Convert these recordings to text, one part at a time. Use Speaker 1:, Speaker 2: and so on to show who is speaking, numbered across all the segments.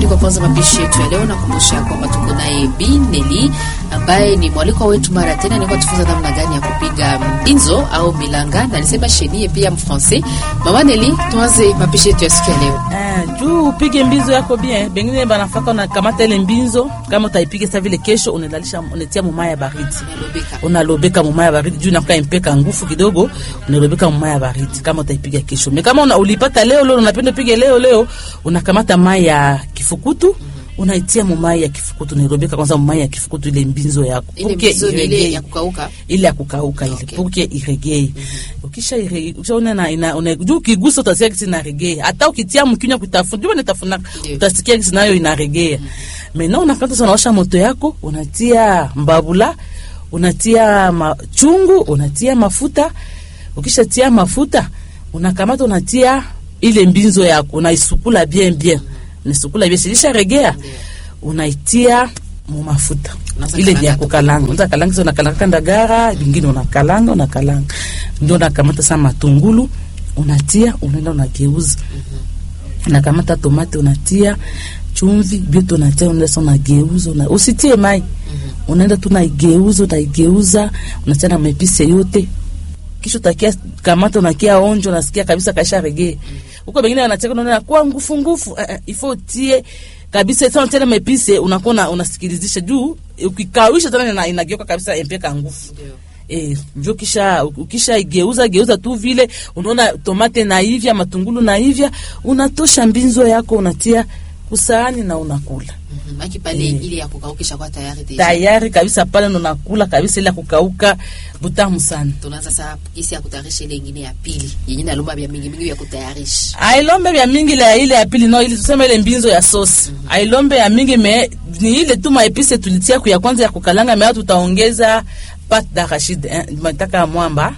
Speaker 1: Tuangalie kwa kwanza mapishi yetu ya leo. Nakumbusha kwamba tuko naye Bi Neli ambaye ni mwaliko wetu mara tena, nilikuwa tufunza namna gani ya kupiga mbinzo au milanga, na alisema chenie pia mfrancais. Mama Neli, tuanze mapishi yetu ya siku ya leo.
Speaker 2: Ah, juu upige mbinzo yako bien. Bengine banafaka unakamata ile mbinzo, kama utaipiga sasa vile kesho unalalisha unatia mumaya baridi.
Speaker 1: Nalobeka.
Speaker 2: Unalobeka mumaya baridi juu inakuwa impeka nguvu kidogo, unalobeka mumaya baridi kama utaipiga kesho. Me kama una, ulipata leo leo unapenda pige leo leo, unakamata mai ya kifukutu unaitia mumai ya kifukutu nairobeka kwanza mumai ya kifukutu ile mbinzo yako
Speaker 1: Ile
Speaker 2: Puke
Speaker 1: mbinzo ni ile
Speaker 2: iregee.
Speaker 1: ya kukauka.
Speaker 2: ile ya kukauka ile
Speaker 1: Okay.
Speaker 2: puke iregee ukisha ire- ukishaona na ina una juu ukigusa utasikia kisi inaregea hata ukitia mkinywa kutafuna juu nitafuna
Speaker 1: Ndio.
Speaker 2: utasikia kisi nayo inaregea mena unakata sana washa moto yako unatia mbabula unatia machungu unatia mafuta ukishatia mafuta unakamata unatia ile mbinzo yako unaisukula bien bien unaisukula bien silisha regea unaitia mu mafuta
Speaker 1: Unaanza
Speaker 2: ile ni ya
Speaker 1: kukalanga.
Speaker 2: kukalanga unaanza kalanga sasa unakalanga ndagara vingine unakalanga unakalanga ndio unakamata sa matungulu unatia unaenda unageuza unakamata tomate unatia chumvi vyote unatia unaenda sasa unageuza una, usitie mai unaenda tu unaigeuza unaigeuza unatia na mepise yote kisha utakia kamata unakia onjo unasikia kabisa kaisha regee huko bengine wanacheka unaona kwa ngufu ngufu uh, uh, ifo tie kabisa sana tena mepise unakuwa una- unasikilizisha juu ukikawisha tena ina- inageuka kabisa empeka ngufu
Speaker 1: Ndio.
Speaker 2: Eh, njo kisha ukisha igeuza geuza tu vile unaona tomate na hivya matungulu na hivya unatosha mbinzo yako unatia kusahani na unakula
Speaker 1: Mhm. Maki pale ile ya kukaukisha kwa tayari deja.
Speaker 2: tayari kabisa pale ndo unakula kabisa ile ya kukauka butamu sana
Speaker 1: Tunaanza sasa kisi ya kutayarisha ile ingine ya pili. Yenye nalomba vya mingi mingi ya kutayarisha.
Speaker 2: ailombe vya mingi la ile ya pili no ili tuseme ile mbinzo ya sosi ailombe ya mingi me ni ile tu maepise tulitia ku ya kwanza ya kukalanga me watu tutaongeza pat d'arachide eh, mataka mwamba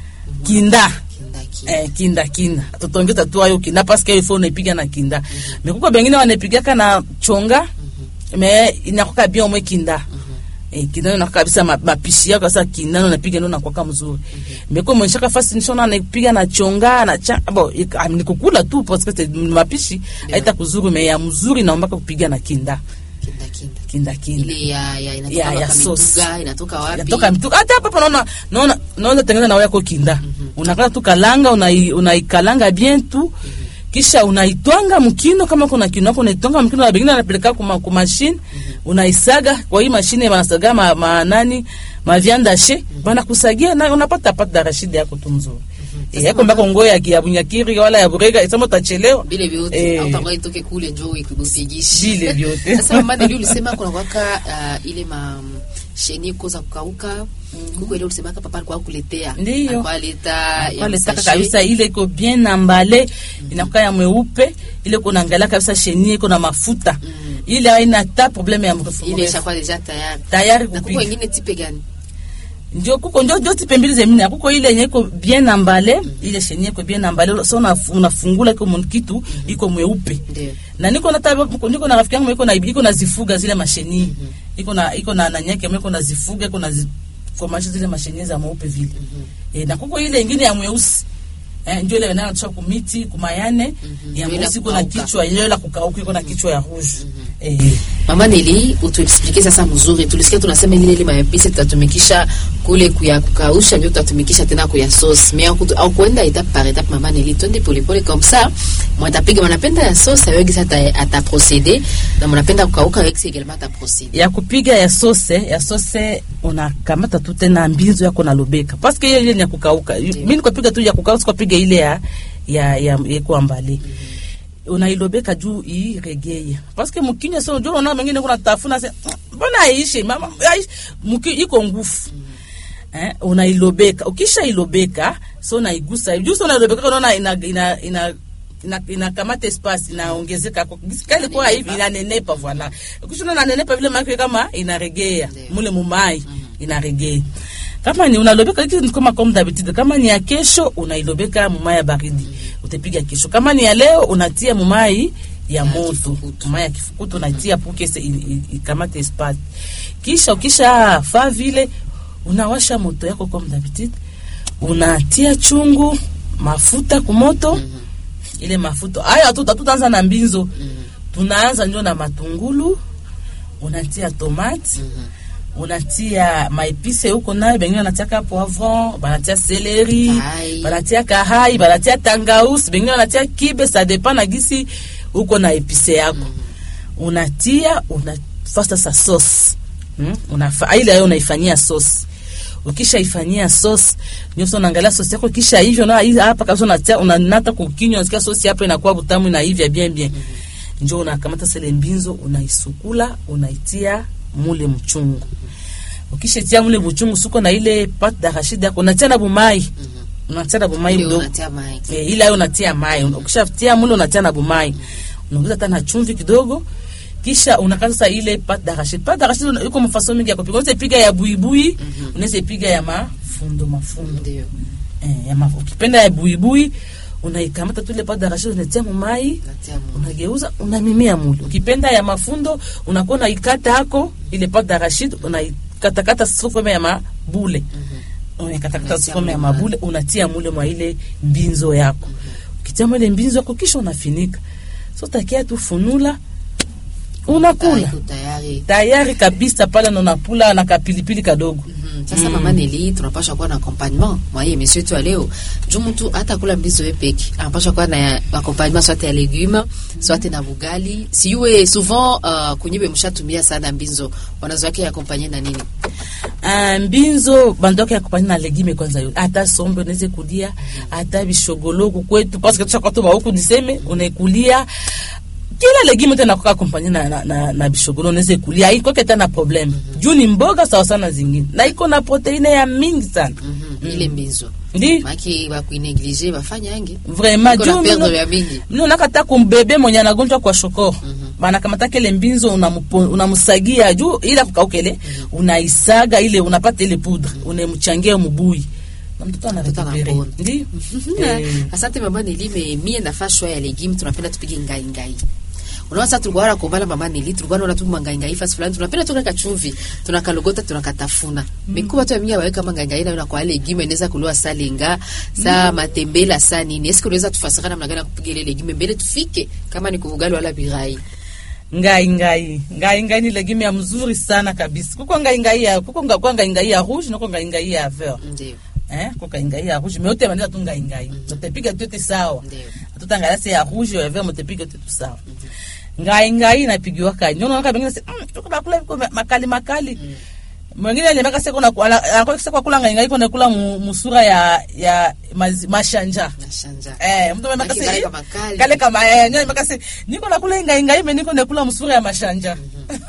Speaker 2: kinda
Speaker 1: Kindaki.
Speaker 2: eh, kinda kinda tutaongeza tu ayo kinda paske ifo unaipiga na kinda me kuko bengine wanaipigaka na chonga me inakuwa bien omwe kinda Eh, kinda na kabisa ma- mapishi yako sasa kinda na unapiga ndio nakuwa mzuri meko mwenshaka fasi nishona anaipiga na chonga na cha bo ik- ah, ni kukula tu parce que c'est mapishi haita kuzuru me ya mzuri naomba kupiga na kinda
Speaker 1: Kinda kinda.
Speaker 2: kinda kinda
Speaker 1: Ile ya ya inatoka
Speaker 2: Ya- ya
Speaker 1: kama
Speaker 2: sauce.
Speaker 1: mituga, inatoka wapi?
Speaker 2: yatoka mtu hata hapa hapa naona naona naona tengeneza na yako kinda unakata tu kalanga unai unaikalanga bien tu kisha unaitwanga mkino kama kuna kino yako unaitwanga mkino na bengine anapeleka kwa kwa machine unaisaga kwa hii mashine wanasaga ma, ma nani ma viande she bana kusagia na unapata pata darashidi yako tu mzuri eh yako mbako ngoya ya ya bunyakiri wala ya burega isema utachelewa
Speaker 1: Vile vyote
Speaker 2: Eh.
Speaker 1: au tangoa itoke kule njoo ikupigishi.
Speaker 2: Vile vyote.
Speaker 1: Sasa mama ndio ulisema kuna kwaka uh, ile ma sheni koza kukauka. Kuko ile ulisema hapa papa alikuwa kuletea.
Speaker 2: Ndiyo.
Speaker 1: Alikuwa leta ya
Speaker 2: pale taka
Speaker 1: msashe.
Speaker 2: kabisa ile iko bien ambale inakuwa ya mweupe ile kuna angalia kabisa chenie iko na mafuta ile haina ta probleme ya mrefu
Speaker 1: Ile
Speaker 2: mrefu.
Speaker 1: ishakuwa deja tayari.
Speaker 2: tayari
Speaker 1: Na kuko
Speaker 2: kupiga
Speaker 1: wengine tipe gani?
Speaker 2: ndio kuko ndio ndio tipe mbili zemini kuko ile yenye iko bien ambale ile chenie iko bien ambale so una, unafungula iko mun- kitu iko mweupe
Speaker 1: Ndio.
Speaker 2: na niko na tabi niko na rafiki yangu iko na iko na zifuga zile masheni iko na iko na na nyake iko na zifuga iko na zi, komasha zile masheni za mweupe vile eh, na kuko ile ingine ya mweusi eh, ndio ile inayotoka kumiti kumayane ya
Speaker 1: Ndio ile
Speaker 2: mweusi iko na
Speaker 1: kukauka.
Speaker 2: kichwa ile la kukauka iko na kichwa ya rouge eh
Speaker 1: Mama Neli, utuexplike sasa mzuri. Tulisikia tunasema ile ile maepisi tutatumikisha kule kuya kukausha ndio tutatumikisha tena kuya sauce. Mais au, au kuenda étape par étape Mama Neli, twende pole pole comme ça. Mwatapiga mnapenda ya sauce avec ça ata, ata procéder na mnapenda kukauka avec ça également ata procéder.
Speaker 2: ya kupiga ya sose ya sose unakamata tu tena mbinzo yako na lobeka parce que ile ile ni ya kukauka mimi nikopiga tu ya kukauka sikopiga ile ya ya ya iko ambali unailobeka juu iregeye parce que mkinya sio ndio unaona mengine kuna tafuna sasa mbona aishi mama aishi mki iko ngufu eh unailobeka ukisha ilobeka so unaigusa juu so unailobeka unaona ina ina ina ina, inakamata espace inaongezeka kwa kali kwa hivi inanenepa voilà ukishona inanenepa vile maana kama inaregea
Speaker 1: Ndio.
Speaker 2: mule mumai inaregea kama ni unalobeka hiki ni kama comme d'habitude kama ni ya kesho unailobeka mumai ya baridi utapiga kesho kama ni ya leo unatia mumai ya moto
Speaker 1: kifukutu.
Speaker 2: mumai ya kifukutu unatia pour que i- i- ikamate espace kisha ukisha faa vile unawasha moto yako comme d'habitude unatia chungu mafuta kumoto ile mafuta haya tu tutaanza na mbinzo tunaanza njo na matungulu unatia tomate unatia maepise huko nayo bengine wanatiaka poivron banatia seleri
Speaker 1: Kahai.
Speaker 2: banatia kahai banatia tangausi bengine wanatia kibe sa dépend na gisi huko na epise yako unatia unafasta sa sauce hmm? unafa ile ayo unaifanyia sauce ukisha ifanyia sauce ndio sasa unaangalia sauce yako kisha hivyo na hii hapa kabisa unatia unanata kukinywa unasikia sauce hapo inakuwa butamu na hivya bien bien njoo unakamata sele mbinzo unaisukula unaitia mule mchungu ukishatia mule mchungu suko na ile pate d'arachide yako unatia na bumai unatia na bumai
Speaker 1: Ndio
Speaker 2: mdogo
Speaker 1: unatia mai.
Speaker 2: e, ila ayo unatia mai ukishatia mule unatia na bumai unaongeza hata na chumvi kidogo kisha unakaza sasa ile pate d'arachide pate d'arachide una- iko mafaso mingi ya kupika unaweza piga ya buibui unaweza piga ya mafundo mafundo
Speaker 1: Ndio.
Speaker 2: eh, ya ma, ukipenda ya buibui unaikamata tu ile pate d'arachide unatia mumai
Speaker 1: Natia mu.
Speaker 2: unageuza unamimia mule ukipenda ya mafundo unakuwa unaikata hako ile pate d'arachide unaikatakata sufome ya mabule unakatakata
Speaker 1: Unatia
Speaker 2: sufome ya
Speaker 1: mule
Speaker 2: mabule unatia mule mwa ile mbinzo yako ukitia mwa ile mbinzo yako kisha unafinika so takia tu funula unakula
Speaker 1: Iko tayari.
Speaker 2: tayari kabisa pale na unapula na kapilipili kadogo
Speaker 1: Mhm. Sasa mama Neli, tunapasha kuwa na accompagnement mwa hii emission yetu ya leo. Juu mtu hata kula mbizo yeye peke, anapasha kuwa na accompagnement soit ya legume, soit na bugali. Siwe souvent uh, kunyibe mshatumia sana mbizo. Wanazo yake accompagner na nini?
Speaker 2: Ah, mbinzo bandoka ya kupanya na legime kwanza yo hata sombe unaweze kulia hata bishogoloko kwetu parce que tushakatoba huku niseme unaikulia kila legime tena kuka kumpanya na, na, na, na bishogolo unaweze kulia iko keta na problem juu ni mboga sawa sana zingine na iko na proteine ya mingi sana
Speaker 1: Mhm. Ile mbizo.
Speaker 2: ndi
Speaker 1: Maki ba kuineglige bafanya yangi.
Speaker 2: vraiment
Speaker 1: Iko na
Speaker 2: juu
Speaker 1: perdre
Speaker 2: mino-
Speaker 1: ya mingi.
Speaker 2: mimi nakata kumbebe mwenye anagonjwa kwa shoko banakamata kele mbinzo unamupo- unamusagia juu ila kukaukele unaisaga ile unapata ile poudre unamchangia mubui na mtoto
Speaker 1: Mtoto
Speaker 2: anarekupere
Speaker 1: anapona.
Speaker 2: ndio Eh.
Speaker 1: Asante mama Neli, me mie nafaa shwa ya legume tunapenda tupige ngai ngai. Unaona sasa tulikuwa wala kumbala mama Neli, tulikuwa naona tu mangai ngai fasi fulani tunapenda tu kaka chumvi, tunakalogota tunakatafuna. Mikuba tu ya mingi waweka mangai ngai na kwa legume inaweza kuliwa salenga, saa matembela, saa nini. Eske unaweza tufasira namna gani ya kupiga ile legume mbele tufike kama ni kuvugali wala birai.
Speaker 2: ngai ngai ngai ngai ni legime ya mzuri sana kabisa kuko ngai ngai ya kuko nga- kwa ngai ngai ya rouge na kuko ngai ngai ya vert
Speaker 1: Ndio.
Speaker 2: eh kuko ngai ngai ya rouge mais yote manela tu ngai ngai tutapiga yote sawa
Speaker 1: Ndio.
Speaker 2: tutangala se ya rouge ya vert mutapiga yote tu sawa ngai ngai inapigiwa kani ndio unaona bengine mm, tuko nakula viko makali makali mwingine alimeka seko na anakuwa seko kula ngai ngai kuna kula mu- musura ya ya mazi- mashanja
Speaker 1: Nashanja.
Speaker 2: Eh, mtu mwenye
Speaker 1: Maki
Speaker 2: makasi-
Speaker 1: kale kama kali.
Speaker 2: kale kama eh, nyo makasi niko nakula ngai ngai me niko nakula msuri ya mashanja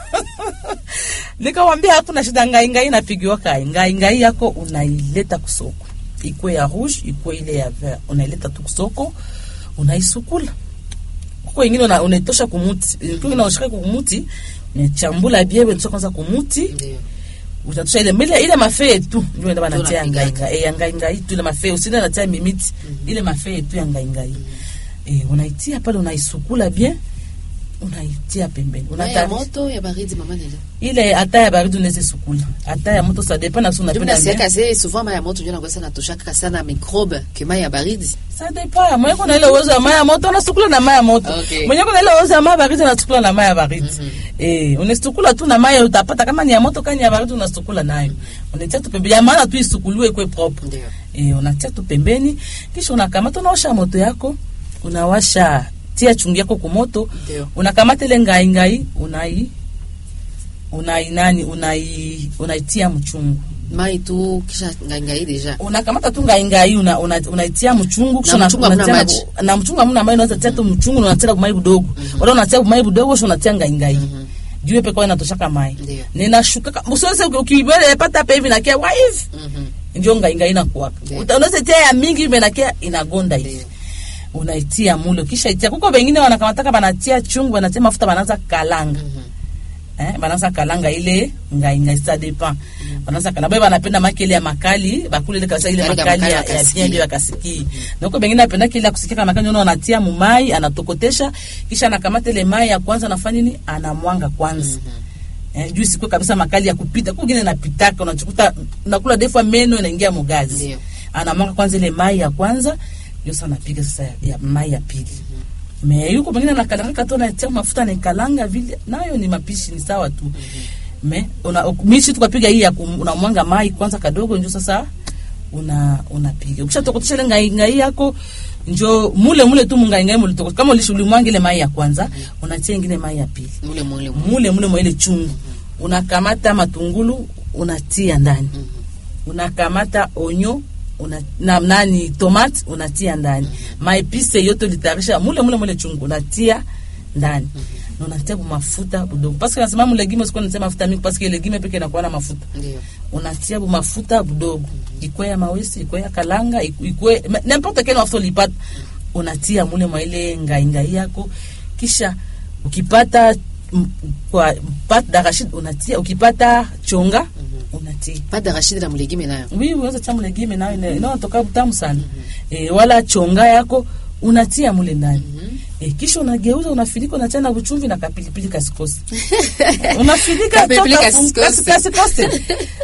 Speaker 2: nikawambia hakuna shida ngai ngai napigiwa kai ngai ngai yako unaileta kusoko ikwe ya rouge ikwe ile ya vert unaileta tu kusoko unaisukula kuko ingine una- unaitosha kumuti kuko ingine unashika kumuti unachambula biewe unatosha kwanza kumuti
Speaker 1: Ndio.
Speaker 2: utatusha ile ile ile mafee tu ndio ndio banatia
Speaker 1: unapiga.
Speaker 2: ngai ngai eh, ngai ngai tu ile mafee usinde natia mimiti ile mafee tu ya ngai ngai eh unaitia pale unaisukula bien unaitia pembeni
Speaker 1: Mai ya
Speaker 2: unata
Speaker 1: moto ya baridi mama Neli.
Speaker 2: ile hata ya baridi unaweza sukula hata ya moto ça dépend na sio
Speaker 1: Ndio
Speaker 2: unapenda
Speaker 1: nasiaka
Speaker 2: bien
Speaker 1: se souvent mai ya moto ndio nakosa natoshaka sana microbe ke mai ya baridi.
Speaker 2: ça dépend mwenye kuna ile uwezo ya maya moto unasukula na maya moto
Speaker 1: Okay.
Speaker 2: mwenye kuna ile uwezo ya maya baridi unasukula na maya baridi eh unasukula tu na maya utapata kama ni ya moto kani ya baridi unasukula nayo unatia tu pembeni ya maana tu isukuliwe kwa propre
Speaker 1: Ndio.
Speaker 2: e, unatia tu pembeni kisha unakamata unaosha moto yako unawasha tia chungu yako kumoto
Speaker 1: Ndio.
Speaker 2: unakamata ile ngai ngai unai unai nani unai unaitia mchungu
Speaker 1: Mai tu kisha ngangai deja.
Speaker 2: unakamata tu ngai ngai una, una, unaitia mchungu kisha
Speaker 1: Na
Speaker 2: una-
Speaker 1: mchungu hamna
Speaker 2: unatia
Speaker 1: maji.
Speaker 2: bu- na mchungu hamna maji unaweza tia tu mchungu na unatia mai budogo wala unatia mai budogo kisha unatia ngai ngai juu pekao inatoshaka mai
Speaker 1: Ndio.
Speaker 2: ninashuka msose ukibele pata pa hivi nakia wa hivi
Speaker 1: Mhm.
Speaker 2: ndio ngai ngai inakuwaka
Speaker 1: Ndio.
Speaker 2: Uta- unaweza tia ya mingi hivi nakia inagonda hivi
Speaker 1: Ndio.
Speaker 2: unaitia mule kisha itia kuko wengine wanakamataka banatia chungu banatia mafuta banaanza kalanga eh banaanza kalanga ile ngai ngai ça dépend banaanza kalanga baba banapenda makele ya makali bakule ile kabisa ile
Speaker 1: Makali ya
Speaker 2: makali ya,
Speaker 1: makali
Speaker 2: ya
Speaker 1: wakasikie.
Speaker 2: bien bien bakasikie na huko wengine anapenda kile ya kusikia kama makali unaona anatia mumai anatokotesha kisha anakamata ile mai ya kwanza anafanya nini anamwanga kwanza Eh, juu sikwe kabisa makali ya kupita kugine napitaka unachukuta nakula defa meno inaingia mugazi
Speaker 1: Ndio.
Speaker 2: anamwanga kwanza ile mai ya kwanza ndio sasa anapiga sasa ya, ya mai ya pili me yuko mwingine anakalanga tu anatia mafuta naikalanga vile nayo ni mapishi ni sawa tu me una mishi tukapiga hii ya kum- unamwanga mai kwanza kadogo njo sasa una unapiga ukishatokotesha ile ngai ngai yako njo mule mule tu mungai ngai mulitoko kama ulishulimwanga ile mai ya kwanza unatia ingine mai ya pili
Speaker 1: mule mule mule.
Speaker 2: mule mule mwa ile chungu unakamata matungulu unatia ndani unakamata onyo una, na, nani tomate unatia ndani maepise yote ulitayarisha mule mule mule chungu unatia ndani na unatia bumafuta budogo paske nasema mulegime sikuwa natia mafuta mingi paske legime peke inakuwa na mafuta
Speaker 1: Ndio.
Speaker 2: unatia bumafuta budogo ikwe ya mawesi ikwe ya kalanga iku- ikwe ma- n'importe quel mafuta ulipata unatia mule mwa ile ngaingai yako kisha ukipata m- kwa pat darashid unatia ukipata chonga unatia
Speaker 1: Pas d'arachide na mulegime nayo.
Speaker 2: wi unaweza tia mulegime nayo ina- inaotoka butamu sana e, wala chonga yako unatia mule ndani e, kisha unageuza unafilika unatia na uchumvi na kapilipili kasikosi unafilika
Speaker 1: Kapilipili
Speaker 2: toka fun-
Speaker 1: kasikosi.
Speaker 2: kasi- kasikosi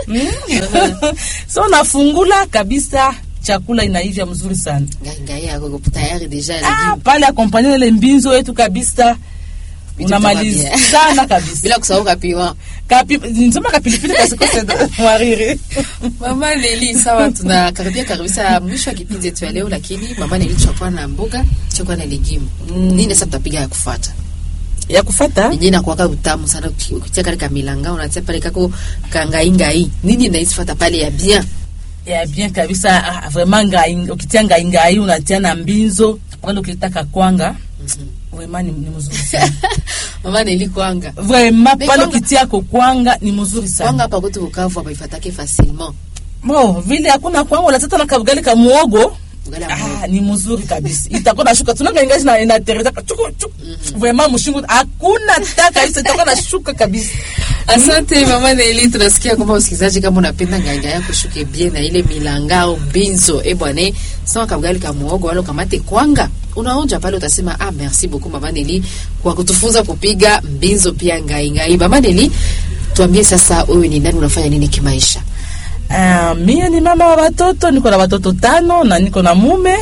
Speaker 2: Mm. so unafungula kabisa chakula inaivya mzuri sana
Speaker 1: Ngai ngai yako iko tayari deja
Speaker 2: ah,
Speaker 1: legime.
Speaker 2: pale akompanye ile mbinzo yetu kabisa
Speaker 1: Vitu
Speaker 2: unamaliza
Speaker 1: vitakuwa bien.
Speaker 2: sana kabisa
Speaker 1: Bila kusahau kapiwa.
Speaker 2: Kapi, nisema kapilipili kasikose mwariri
Speaker 1: Mama Leli, sawa, tunakaribia kabisa mwisho wa kipindi yetu ya leo, lakini mama Leli, tutakuwa na mboga, tutakuwa na legume. Nini sasa tutapiga ya kufuata?
Speaker 2: ya kufata
Speaker 1: Yenyewe inakuwaka utamu sana uki- ukitia kale kamilanga, unatia pale kako kangaingai. Nini inaisifuata pale ya bien?
Speaker 2: ya bien kabisa ah, vraiment ngai ukitia ngai ngai unatia na mbinzo pale ukitaka kwanga vraiment ni, ni mzuri sana
Speaker 1: Mama Leli kwanga.
Speaker 2: vraiment
Speaker 1: Mais
Speaker 2: pale
Speaker 1: kwanga-
Speaker 2: ukitia ko kwanga ni mzuri sana
Speaker 1: Kwanga hapa kwetu Bukavu hapa ifatake facilement.
Speaker 2: bo vile hakuna kwanga unatata na kabugali ka muogo
Speaker 1: Ugali ya
Speaker 2: Ah,
Speaker 1: muhogo.
Speaker 2: ni mzuri kabisa itakuwa nashuka tunanga ingaji na inatereza chuku chuku vraiment mshingo hakuna taka kabisa itakuwa nashuka kabisa
Speaker 1: Asante mama Neli, tunasikia kwamba usikilizaji, kama unapenda nganga yako shuke bien na ile milangao binzo e bwana, sawa kabugali ka muogo wala ukamate kwanga, unaonja pale, utasema ah, merci beaucoup mama Neli kwa kutufunza kupiga mbinzo pia ngai ngai. Mama Neli, tuambie sasa, wewe ni nani, unafanya nini kimaisha?
Speaker 2: Ah, mie ni mama wa watoto, niko na watoto tano na niko na mume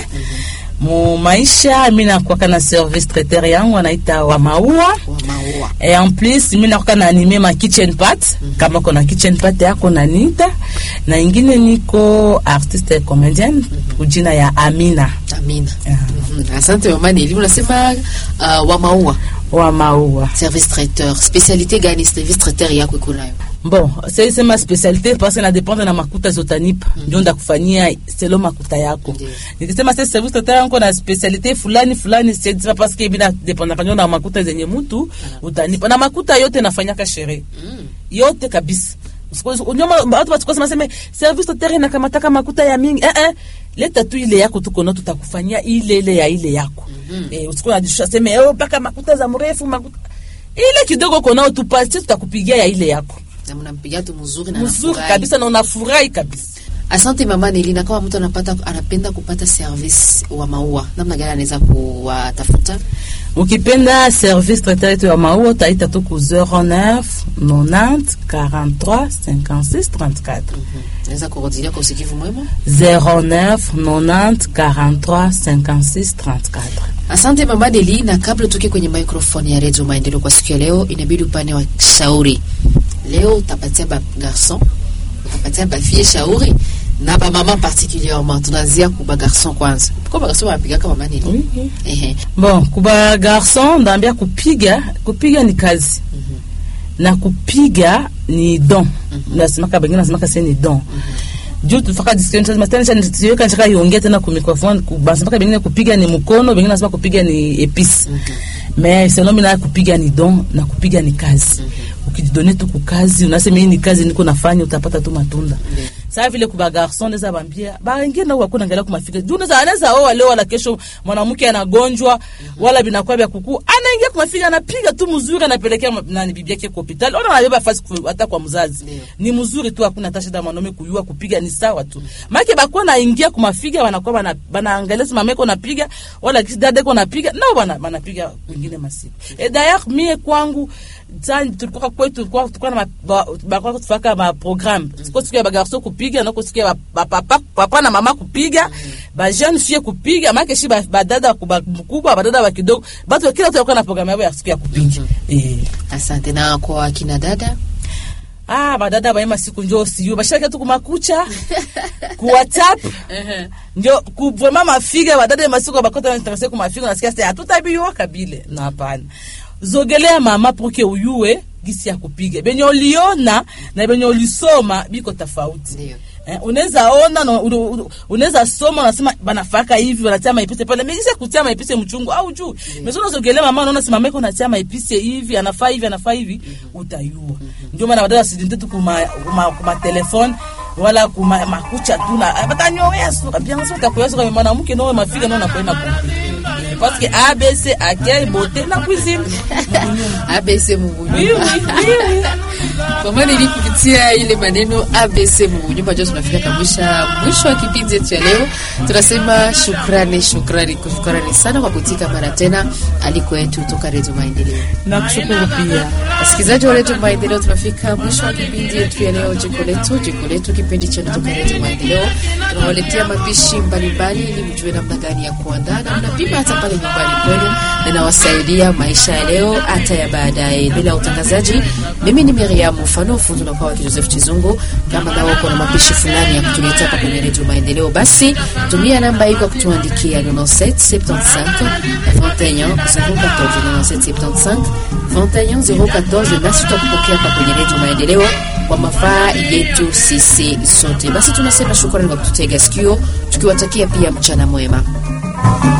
Speaker 2: mu maisha. Mi nakwaka na service traiteur yangu anaita wa maua
Speaker 1: Wa maua
Speaker 2: et en plus mi nakwaka na anime ma kitchen part kama kona kitchen part yako nanita na ingine niko artiste comedienne kujina ya Amina
Speaker 1: Amina.
Speaker 2: Ah.
Speaker 1: Mhm. Asante mama Neli, unasema uh, wa maua
Speaker 2: wa maua.
Speaker 1: service traiteur, specialite gani service traiteur yako iko nayo?
Speaker 2: Bon, c'est c'est ma spécialité parce que na dépendre na makuta zotanipa ndio ndakufanyia selo makuta yako.
Speaker 1: Ndiyo.
Speaker 2: Nikisema sasa service total yangu na spécialité fulani fulani c'est pas parce que bila dépendre kanyo na makuta zenye mtu utanipa na makuta yote nafanyaka sherehe
Speaker 1: Mm.
Speaker 2: yote kabisa. Usiku- Unyoma watu watukose maseme service total inakamataka makuta ya mingi eh eh leta tu ile yako tuko na tutakufanyia ile ile ya ile yako.
Speaker 1: Mhm.
Speaker 2: Eh usikuwa unajishusha sema oh paka makuta za mrefu makuta ile kidogo konao tupatie tutakupigia ya ile yako
Speaker 1: Na mnampigia tu mzuri na
Speaker 2: mzuri
Speaker 1: anafurahi.
Speaker 2: kabisa na unafurahi kabisa.
Speaker 1: Asante mama Nelina, kama mtu anapata anapenda kupata service wa maua, namna gani anaweza kuwatafuta?
Speaker 2: Ukipenda service traiteur yetu ya maua utaita tu ku 09 90 43 56 34
Speaker 1: Naweza kurudilia kwa usikivu mwema.
Speaker 2: 09 90 43 56 34.
Speaker 1: Asante mama Deli, na kabla tuke kwenye microphone ya Radio Maendeleo kwa siku ya leo, inabidi upande wa shauri. Leo utapatia ba garçon, utapatia ba fille shauri na ba mama particulièrement. Tunaanzia ku ba garçon kwanza. Kwa ba garçon wanapiga kama mama Deli.
Speaker 2: Oui, oui.
Speaker 1: Ehe.
Speaker 2: Bon, kuba garçon ndaambia kupiga, kupiga ni kazi. Na kupiga ni don. Nasemaka bengine nasemaka sasa ni don. Juu tufaka discussion sasa tena tena tuweka nchaka iongea tena ku microphone basemaka bengine kupiga ni mkono, bengine nasema kupiga ni epice. Mais selon mimi na kupiga ni don na kupiga ni kazi. Ukijidone tu kukazi, unasema hii ni kazi niko nafanya utapata tu matunda. Sasa vile kuba garçon ndeza bambia, ba wengine nao wako naangalia kwa mafikira. Juu unaweza anaweza oa leo wala kesho mwanamke anagonjwa wala binakuwa vya kuku. Anaingia kwa mafikira anapiga tu mzuri anapelekea ma- nani bibi yake kwa hospitali. Ona anabeba fasi ku- hata kwa mzazi.
Speaker 1: Ndio.
Speaker 2: Ni mzuri tu hakuna hata shida mwanaume kuyua kupiga ni sawa tu. Maana bakuwa naingia kwa mafiga wanakuwa bana banaangalia si mama yako napiga wala kisi dada yako napiga nao bana banapiga kwingine masiku. E d'ailleurs mie kwangu tani tulikuwa kwetu tulikuwa tulikuwa na ma- ba- ba- tufaka ma programme. Siko siku ya bagarso kupiga kupiga na kusikia ba- ba- papa, papa na mama kupiga ba jeune fille kupiga maana shi ba- badada kuba- mkubwa badada wa kidogo batu kila mtu alikuwa na programu yao ya siku ya kupiga eh
Speaker 1: asante na kwa akina dada
Speaker 2: ah badada baima siku njo siyo bashaka tu kumakucha ku whatsapp njo ku vraiment mafiga badada masiku bakota na interesse ku mafiga nasikia sasa hatutabiwa kabile na hapana zogelea mama poke uyue gisi ya kupiga benye uliona na benye ulisoma biko tofauti
Speaker 1: ndio
Speaker 2: Eh, unaweza ona na unu- unu- unaweza soma unasema banafaka hivi wanatia maipise pale megisa kutia maipise mchungu au juu meso unazogelea mama unaona simama iko natia maipise hivi anafaa hivi anafaa hivi utayua ndio maana badala sidinte tu kuma kuma, kuma telefone wala kuma makucha tu na batanyowea suka bien suka kwa suka mwanamke ndio mafika ndio nakwenda kwa parce que ABC accueil beauté na cuisine
Speaker 1: abc
Speaker 2: oui
Speaker 1: mubunyumba
Speaker 2: oui oui oui
Speaker 1: kwa maana ili kupitia ile maneno abc mubunyumba jo tunafika kabisa mwisho wa kipindi yetu ya leo tunasema shukrani shukrani shukrani sana kwa kutika mara tena aliko yetu toka redio maendeleo
Speaker 2: nakushukuru pia
Speaker 1: wasikilizaji wa redio maendeleo tunafika mwisho wa kipindi yetu ya leo jiko letu jiko letu kipindi chenu toka redio maendeleo tunawaletea mapishi mbalimbali ili mjue namna gani ya kuandaa na mnapima hata pale nyumbani kwenu na nawasaidia maisha ya leo hata ya baadaye mbele ya utangazaji mimi ni miriam mfano fundi na kwa joseph chizungu kama nawe uko na mapishi fulani ya kutuletea hapa kwenye redio maendeleo basi tumia namba hii kwa kutuandikia 97 75 21 014 97 75 21 014 nasi tutakupokea hapa kwenye redio maendeleo kwa mafaa yetu sisi sote basi tunasema shukrani kwa kututega sikio tukiwatakia pia mchana mwema